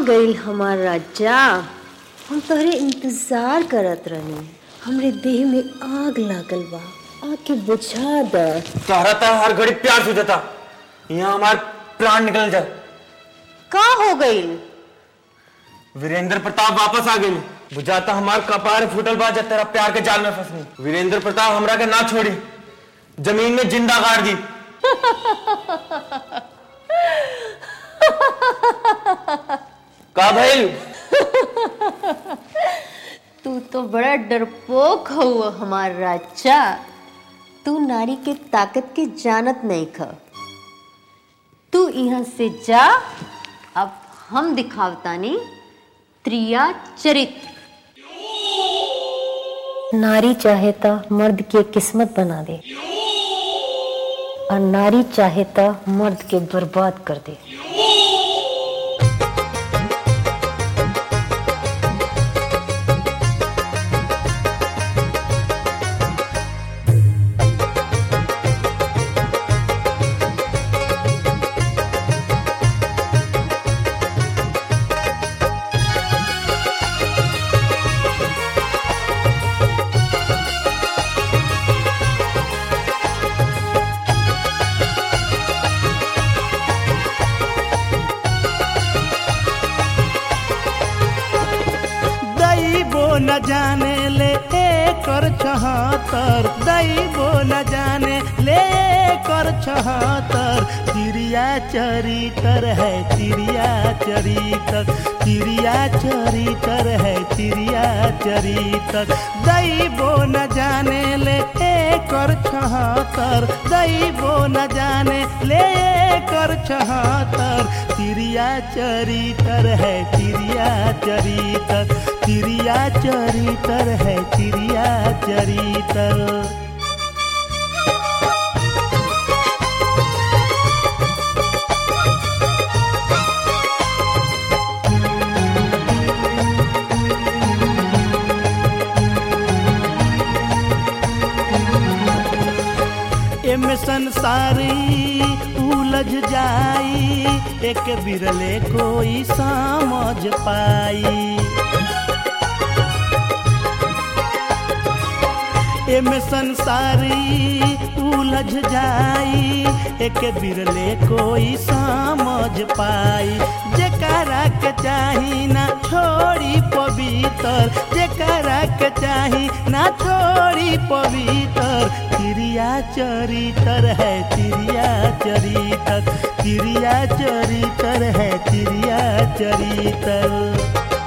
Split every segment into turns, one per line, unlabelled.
गईल हमार राजा हम तोहरे इंतजार करत रहनी हमरे देह में आग लागल बा आके बुझा द
तोहरा तो हर घड़ी प्यार से देता यहाँ हमार प्राण निकल जाए
का हो गईल
वीरेंद्र प्रताप वापस आ गई बुझाता हमार कपार फूटल बा जब तेरा प्यार के जाल में फंसनी वीरेंद्र प्रताप हमरा के ना छोड़ी जमीन में जिंदा गाड़ दी का भइल
तू तो बड़ा डरपोक हो हमार राजा तू नारी के ताकत के जानत नहीं ख तू यहाँ से जा अब हम दिखावतानी त्रिया चरित्र नारी चाहे तो मर्द के किस्मत बना दे और नारी चाहे तो मर्द के बर्बाद कर दे
दैबो न जाने ले कर छहत्तर दैबो न जाने ले कर छहत्तर चिड़िया चरितर है चिड़िया चरितर चिड़िया चरितर है चिड़िया चरितर दैबो न जाने ले कर छहत्तर दैबो न जाने ले कर छहत्तर चिड़िया चरितर है चिड़िया चरितर चिड़िया चरितर है चिड़िया चरितर एमे संसारी उलझ जाई एक बिरले कोई समझ पाई एमे संसारी उलझ जाई एक बिरले कोई समझ पाई जेकरा के चाही ना छोड़ी पवित्र जेकरा के चाही ना छोड़ी पवित्र चिड़िया चरितर है चिड़िया चरितर चिड़िया चरितर है चिड़िया चरितर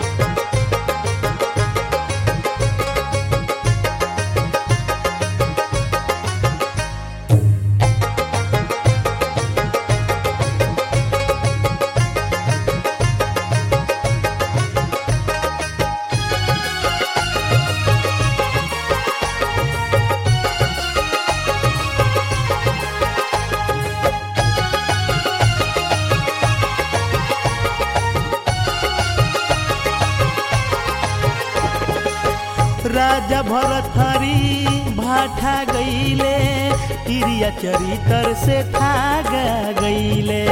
राजा भरथरी भाठा गईले तिरिया चरितर से थागा गईले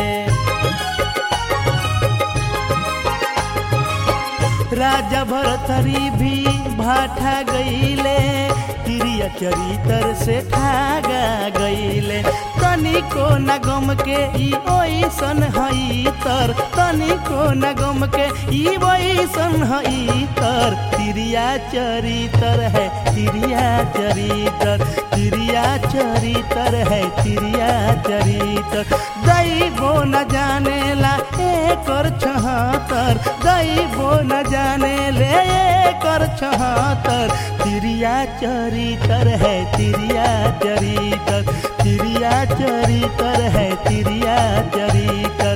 राजा भरथरी भी भाठा गईले तिरिया चरितर से ठागा गईले तनिको न गम के ई ओइसन हई तर तनिको न गम के ई ओइसन हई तर तिरिया चरितर है तिरिया चरितर तिरिया चरितर है तिरिया चरितर दैबो न जानेला एकर छहतर दैबो न जाने ले कर छहतर तिरिया चरितर है तिरिया चरितर तिरिया चरितर है तिरिया चरितर